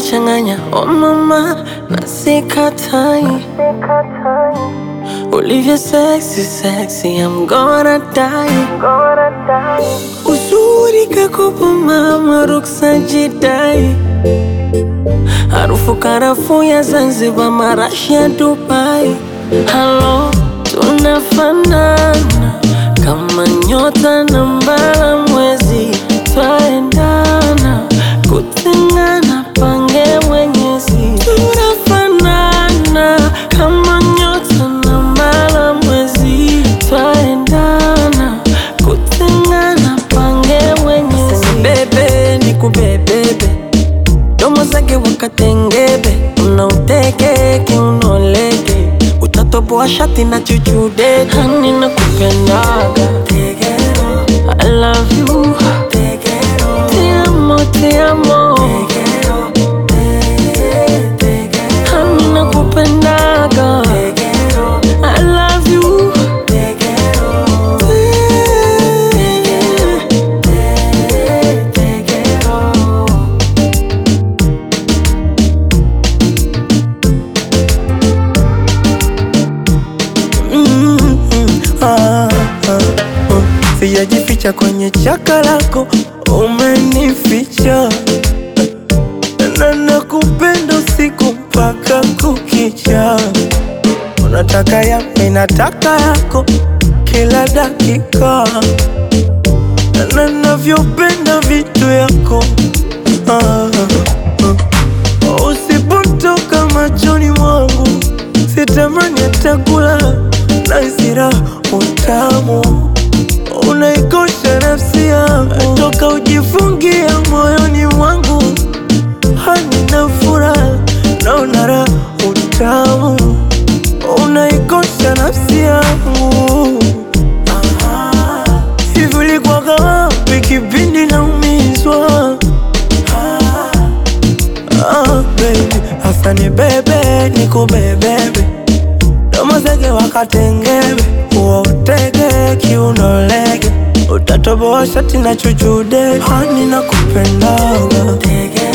unanichanganya oh mama, na sikatai ulivyo sexy sexy, I'm gonna die. Uzuri kakopo mama, ruksa jidai, harufu karafuu ya Zanzibar, marashi ya Dubai. Halo, tunafanana kama nyota na mbala mwezi, twaendana kutengana, pange Mwenyezi. Tunafanana kama nyota na mbala mwezi, twaendana kutengana, pange Mwenyezi. Bebe ni kubebebe, domo zake wakatengebe, unauteke kiunoleke, utatoboa shati na chuchude, hani na kupendaga I love you Te amo, te amo Hani na kupendaga I love you Ah, ah, oh. Sijajificha kwenye chaka lako, umenificha na nakupenda usiku mpaka kukicha. Unataka ya mimi nataka yako kila dakika, na navyopenda vitu yako ah, ah. Usipotoka machoni mwangu sitamani hata kula na isira utamu unaikosha nafsi yangu toka ujifungia moyoni mwangu hani na furaha naona raha utamu unaikosha nafsi yangu Ah, hivi ulikuwaga wapi kipindi naumizwa Ah, baby, hasa ni bebe nikubebebe domo zege wakatengebe uotege kiunolege utatoboa shati na chuchude hani na kupendaga